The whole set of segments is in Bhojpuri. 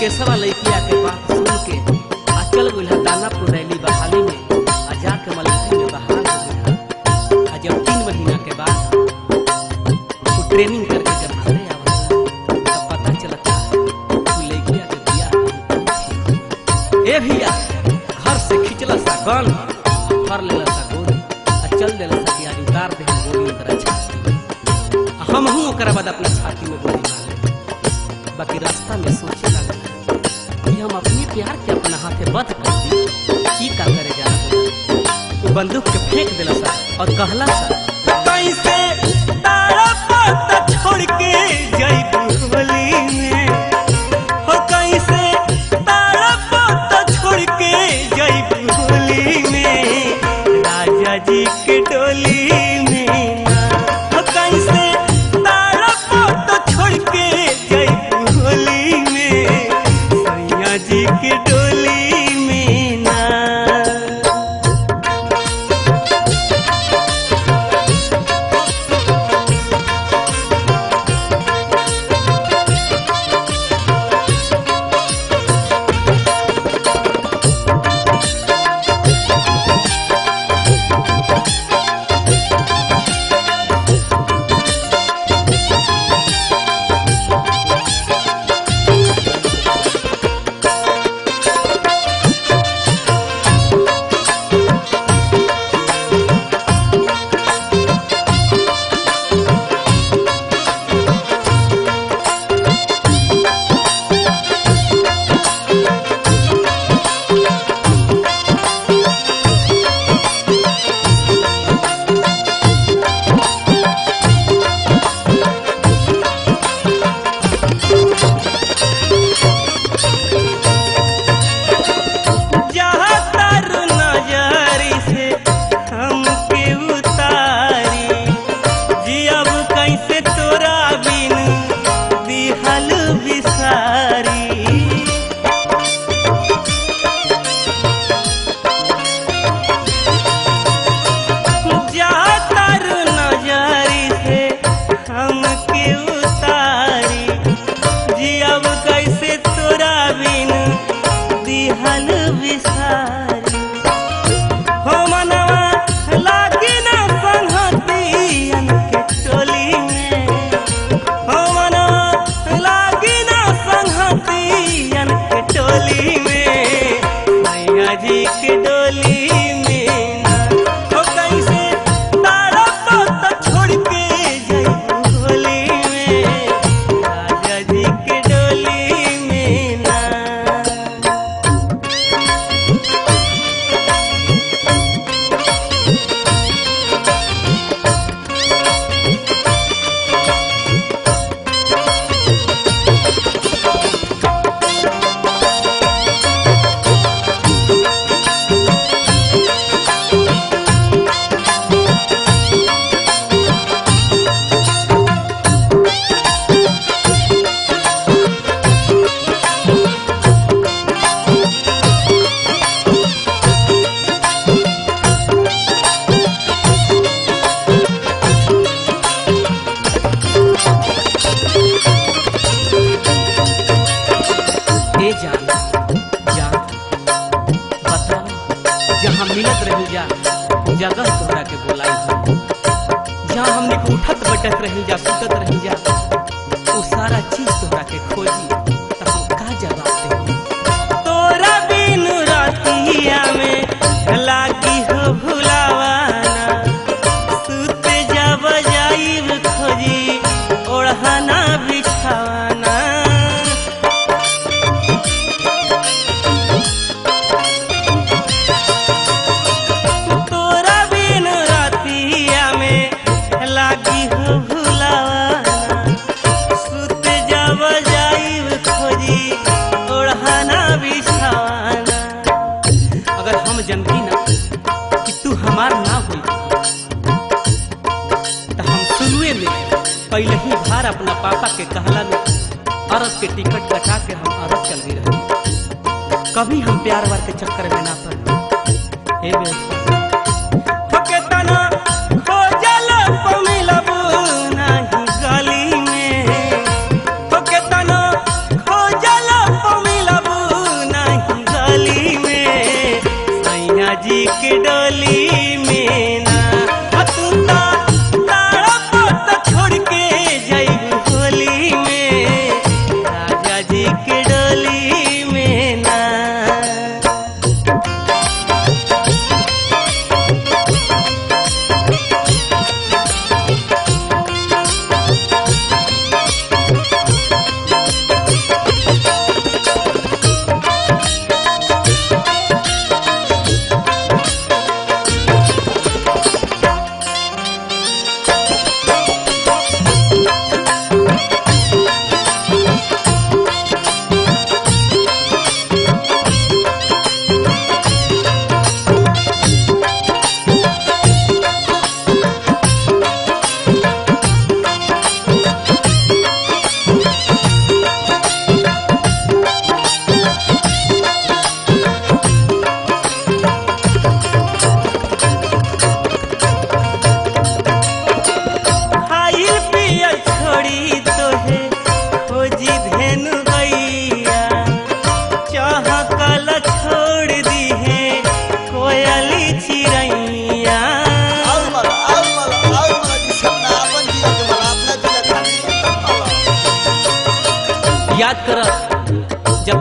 मुकेशवा लइकिया के बात सुन के आ चल गइल दानापुर रैली बहाली में आ जाके मलखी में बहाल हो गइल आ जब तीन महीना के बाद वो ट्रेनिंग करके जब घरे आवला तब पता चलता कि लइकिया के बियाह ए भैया घर से खिंचला सा गन फर लेला सा गोली आ चल देला सा कि आज उतार दे हम गोली ओकरा छाती में। आ हमहू ओकरा बाद अपना छाती में गोली मारे बाकी रास्ता में सोचे लगा कि हम अपने प्यार के अपना हाथे बंद कर दी की का करे जा वो बंदूक के फेंक देला सा और कहला सा कैसे तारा पत्ता छोड़ के जइबू होली में हो कैसे तारा पत्ता छोड़ के जइबू होली में राजा जी के डोली में ना हो कैसे तारा पत्ता छोड़ के जइबू होली में सैया जी के डोली में ना जहाँ तारू नजरी से हमके उतारी जियब कैसे तोरा बिन दिहल बिसारी जहाँ तारू नजरी से हमके उतारी जियब कैसे तोरा बिन दिहल बिसारी हो मनवा लागी ना संहतियन के टोली में हो मनवा लागी ना संहतियन के टोली में मैया जी के डोली में ना हो कैसे तारा पत्ता छोड़ के जइबू होली में राजा जी के डोली में ना ए जान जान बताओ जहाँ मिलत रही जा जगह तोहरा के बोलाई हम जहाँ हमने के उठत बैठत रही जा सुतत रही जा वो सारा चीज तोहरा के खोजी तो हम का जवाब दे तोरा बिन रातिया में लागी हो भुलावाना सुते जब जाइब खोजी ओढ़ाना बिछावाना तोरा बिन रातिया में लागी हो भुलावाना सुत जब जाइब खोजी ओढ़ाना बिछावाना अगर हम जनती ना कि तू हमार ना हुई तो हम शुरुए में पहले ही भार अपना पापा के कहला में अरब के टिकट कटा के हम अरब चल गई रही कभी हम प्यार वार के चक्कर में ना पड़े हे बेवफा हके तना खोजल पमिलब नाही गली में हके तना खोजल पमिलब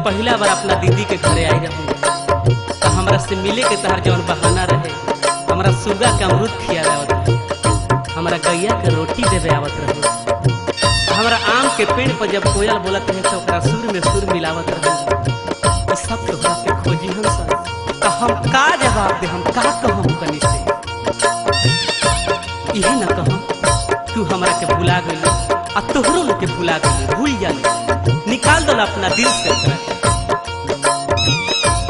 पहला बार अपना दीदी के घरे आई रहूँ तो हमरा से मिले के तहर जौन बहाना रहे हमरा सुगा के अमरूद खिया आवत रहे हमरा गैया के रोटी देवे आवत रहे हमरा आम के पेड़ पर जब कोयल बोलत रहे तो ओकरा सुर में सुर मिलावत रहे ई सब तोहरा के खोजी हम सब तो हम का जवाब दे हम का कहम कनी से इहे न कहम तू हमरा के भुला गइल आ तोहरो न के भुला गइल भूल जाली निकाल दो अपना दिल से ओकरा के।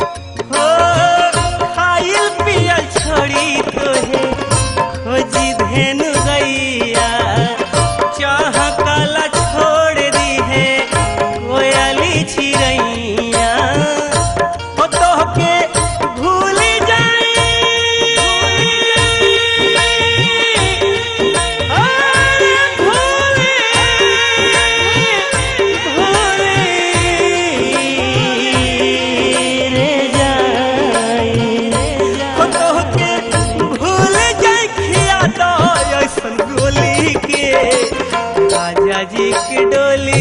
हो खाइल पियल छोड़ी तोहे खोजी धेनु गैया चाह काला छोड़ दी है कोयली छिरैया हो तोहके भूल जाई आ, भूल रे जाई हो तोहके भूल जाई खिया दो ऐसन गोली के राजा जी के डोली